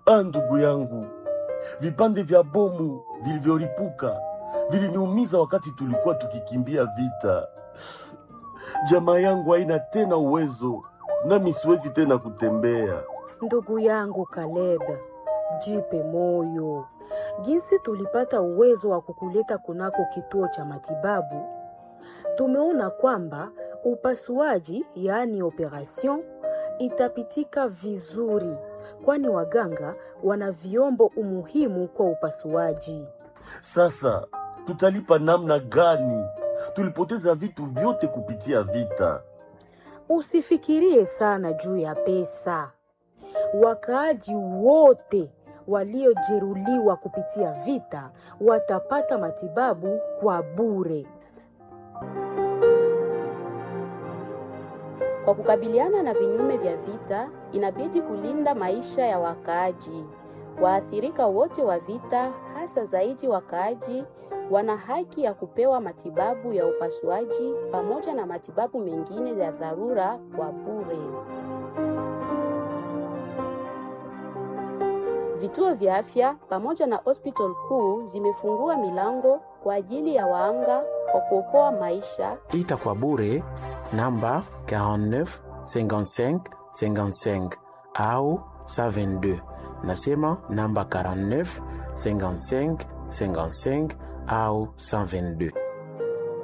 Ah, ndugu yangu, vipande vya bomu vilivyolipuka viliniumiza wakati tulikuwa tukikimbia vita. Jamaa yangu haina tena uwezo, nami siwezi tena kutembea. Ndugu yangu Caleb, jipe moyo. Jinsi tulipata uwezo wa kukuleta kunako kituo cha matibabu, tumeona kwamba upasuaji, yaani operation, itapitika vizuri, kwani waganga wana vyombo umuhimu kwa upasuaji. Sasa tutalipa namna gani? Tulipoteza vitu vyote kupitia vita. Usifikirie sana juu ya pesa. Wakaaji wote waliojeruhiwa kupitia vita watapata matibabu kwa bure. Kwa kukabiliana na vinyume vya vita, inabidi kulinda maisha ya wakaaji. Waathirika wote wa vita, hasa zaidi wakaaji, wana haki ya kupewa matibabu ya upasuaji pamoja na matibabu mengine ya dharura kwa bure. Vituo vya afya pamoja na hospital kuu zimefungua milango kwa ajili ya waanga kwa kuokoa maisha ita kwa bure namba 49 55 55 au 122 nasema namba 49 55 55 au 122